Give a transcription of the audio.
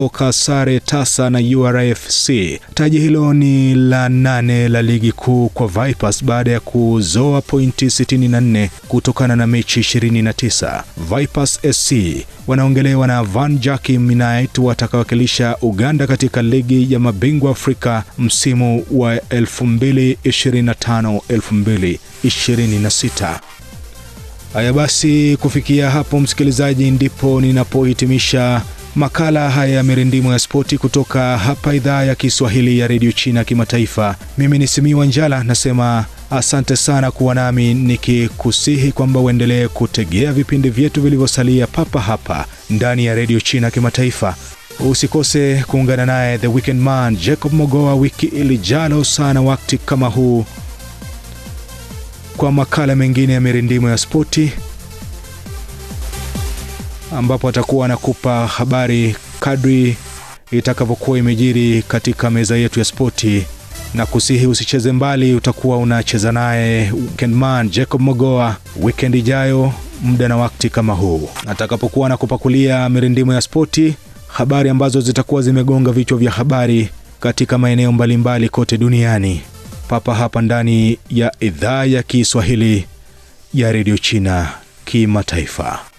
oka sare tasa na URFC. Taji hilo ni la nane la ligi kuu kwa Vipers baada ya kuzoa pointi 64 kutokana na mechi 29. Vipers SC wanaongelewa na Van Jakim United watakawakilisha Uganda katika ligi ya mabingwa Afrika msimu wa 2025-2026. Haya basi, kufikia hapo msikilizaji, ndipo ninapohitimisha makala haya ya mirindimo ya spoti kutoka hapa idhaa ya Kiswahili ya redio China kimataifa. Mimi ni Simiwa Njala, nasema asante sana kuwa nami, nikikusihi kwamba uendelee kutegea vipindi vyetu vilivyosalia papa hapa ndani ya redio China kimataifa. Usikose kuungana naye the weekend man Jacob Mogoa wiki ilijalo sana wakati kama huu kwa makala mengine ya mirindimo ya spoti ambapo atakuwa anakupa habari kadri itakavyokuwa imejiri katika meza yetu ya spoti, na kusihi usicheze mbali, utakuwa unacheza naye weekendman Jacob Mogoa weekend ijayo muda na wakati kama huu, atakapokuwa anakupakulia mirindimo ya spoti, habari ambazo zitakuwa zimegonga vichwa vya habari katika maeneo mbalimbali kote duniani, papa hapa ndani ya idhaa ya Kiswahili ya redio China kimataifa.